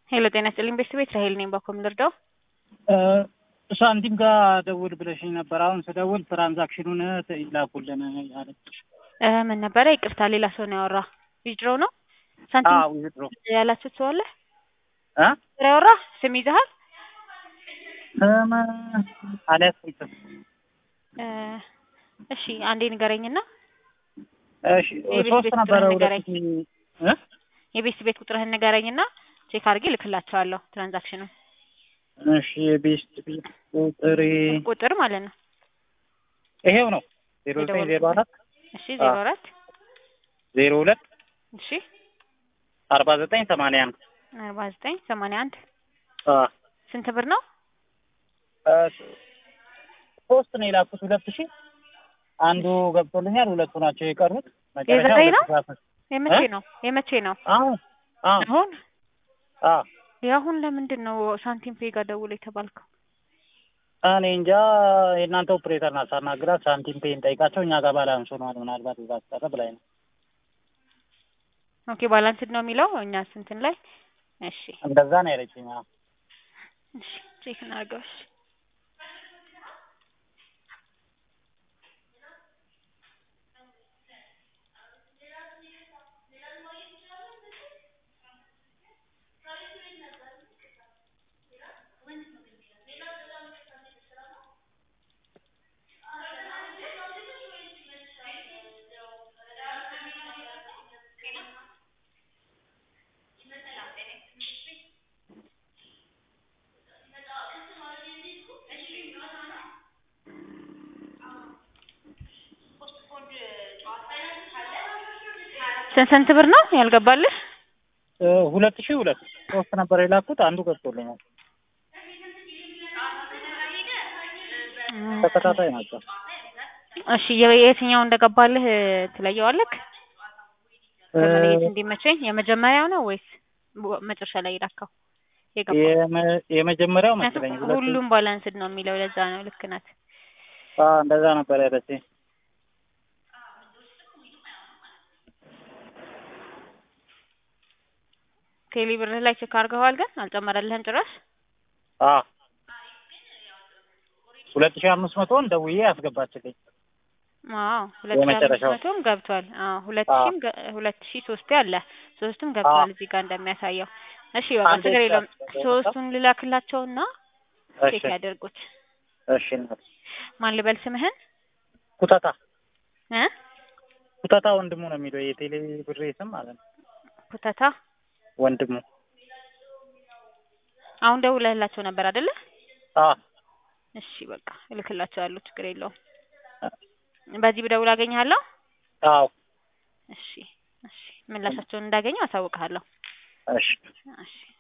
ሄሎ ጤና ይስጥልኝ ቤተሰቤት ራሄል ነኝ። ባኮም ልርዳው? ሳንቲም ጋር ደውል ብለሽኝ ነበር። አሁን ስደውል ትራንዛክሽኑን ይላኩልን ያለች እ ምን ነበረ? ይቅርታ ሌላ ሰው ነው ያወራ። ዊዝድሮው ነው ሳንቲም ዊዝድሮ ያላችሁት ሰው አለ እ ያወራ ስም ይዘሃል? ስም አልያዝኩትም። እ እሺ አንዴ ንገረኝና እሺ የቤት ሶስት ቤት ነበረ ቁጥርህን ሁለት ንገረኝ። ሺህ እ የቤት ቤት ቁጥርህን ንገረኝና ቼክ አድርጌ ልክላቸዋለሁ ትራንዛክሽኑን እሺ የቤስት ቤት ቁጥሬ ቁጥር ማለት ነው። ይሄው ነው ዜሮ ዘጠኝ ዜሮ አራት እሺ ዜሮ አራት ዜሮ ሁለት እሺ አርባ ዘጠኝ ሰማንያ አንድ አርባ ዘጠኝ ሰማንያ አንድ አ ስንት ብር ነው? እ ሶስት ነው የላኩት ሁለት ሺህ አንዱ ገብቶልኛል። ሁለቱ ናቸው የቀሩት። መጨረሻ የዘጠኝ ነው? ሁለት ሺህ አስር የመቼ እ? ነው? የመቼ ነው? አሁን አሁን አሁን አ የአሁን ለምንድን ነው ሳንቲም ፔ ጋር ደውል የተባልከው? እኔ እንጃ የእናንተ ኦፕሬተር ናት ሳናግራት ሳንቲም ፔ እንጠይቃቸው እኛ ጋር ባላንስ ሆኗል ምናልባት እዛ አስቀረ ብላኝ ነው። ኦኬ ባላንስድ ነው የሚለው እኛ ስንትን ላይ እሺ እንደዛ ነው ያለችኝ። አዎ እሺ ቼክ እናድርገው። እሺ ስንት ስንት ብር ነው ያልገባልህ? እ ሁለት ሺህ ሁለት ሶስት ነበር የላኩት አንዱ ገብቶልኛል። ተከታታይ ናቸው። እሺ የ- የትኛው እንደገባልህ ትለየዋለህ? እ ለመለየት እንዲመቸኝ የመጀመሪያው ነው ወይስ በ- መጨረሻ ላይ የላከው የገባው? የመ- የመጀመሪያው መሰለኝ ምክንያቱም ሁለቱ ሁሉም ባላንስድ ነው የሚለው ለዛ ነው። ልክ ናት። አ እንደዛ ነበር ያለችኝ። ቴሌ ብርህ ላይ ቼክ አድርገዋል ግን አልጨመረልህም ጭራሽ? አ ሁለት ሺህ አምስት መቶን ደውዬ ያስገባችልኝ። አዎ ሁለት ሺህ አምስት የመጨረሻው። መቶም ገብቷል። አዎ ሁለት አዎ። ሺህም ገ- ሁለት ሺህ ሶስቴ አለ ሶስቱም ገብቷል እዚህ ጋር እንደሚያሳየው። እሺ በቃ አንዴ ችግር የለውም። ብቻ ሶስቱን ልላክላቸውና እሺ ቼክ ያደርጉት። እሺ እናት ማን ልበል ስምህን ኩታታ እ ኩታታ ወንድሙ ነው የሚለው የቴሌ ብሬ ስም ማለት ነው። ኩተታ ወንድሙ አሁን ደውለህላቸው ነበር አይደለ? አ እሺ በቃ እልክላቸዋለሁ ችግር የለውም። በዚህ ብደውል አገኘሃለሁ? አዎ እሺ እሺ ምላሻቸውን እንዳገኘው አሳውቅሃለሁ። እሺ እሺ